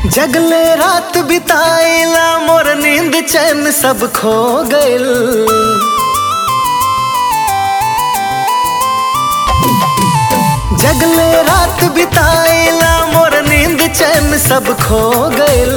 जगले रात बिताइला मोर नींद चैन सब खो गइल जगले रात बिताइला मोर नींद चैन सब खो गइल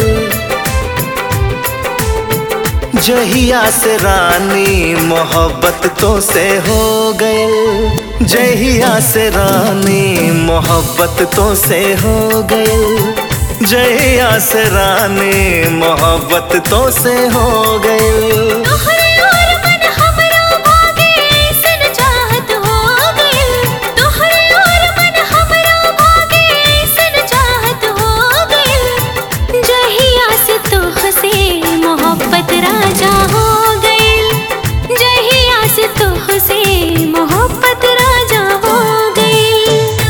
जहिया से रानी मोहब्बत तो से हो गइल जहिया से रानी मोहब्बत तो से हो गइल जहिया से रानी मोहब्बत तो से हो गइल तोहरे और मन हमरा भागे ऐसन चाहत हो गइल तोहरे और मन हमरा भागे ऐसन चाहत हो गइल जहिया से तोहसे मोहब्बत राजा हो गइल जहिया से तोहसे मोहब्बत राजा हो गइल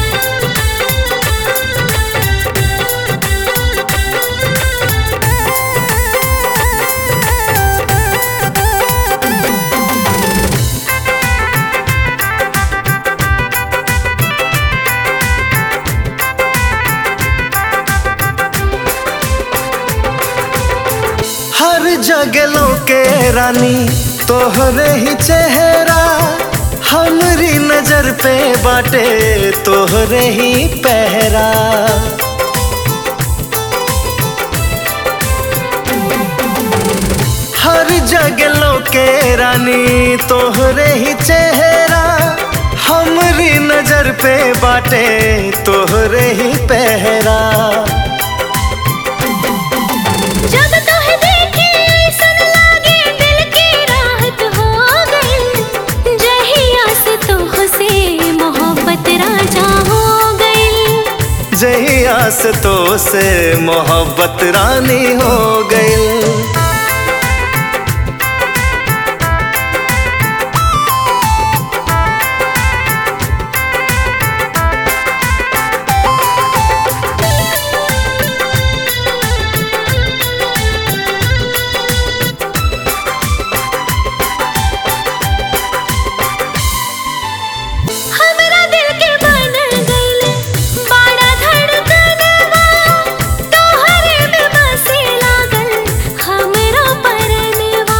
हर जगलों के रानी तोहरे ही चेहरा हमरी नजर पे बाटे तोहरे ही पहरा हर जगलों के रानी तोहरे ही चेहरा हमरी नजर पे बाटे तोहरे ही पहरा जब तोहे देखे ऐसन लागे दिल की राहत हो गइल जहिया से तोहसे मोहब्बत राजा हो गइल जहिया से तो से मोहब्बत रानी हो गइल हमरा दिल के बन गइल बड़ा धड़कनवा तोहरे में बसे लागल हमरा परनवा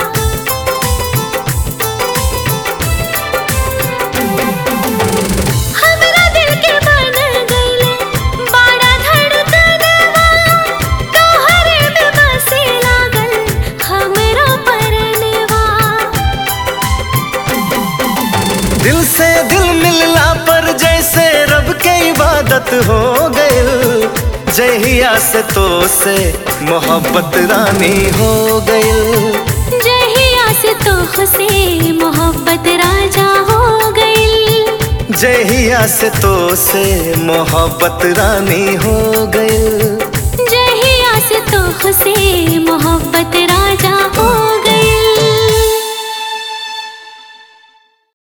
हमरा दिल के बन गइल बड़ा धड़कनवा तोहरे में बसे लागल हमरा परनवा दिल से दिल मिलला पर जैसे रब के इबादत हो गइल जहिया से तो से मोहब्बत रानी हो गइल जहिया से तोहसे मोहब्बत राजा हो गइल जहिया से तो से मोहब्बत रानी हो गइल जहिया से तोहसे मोहब्बत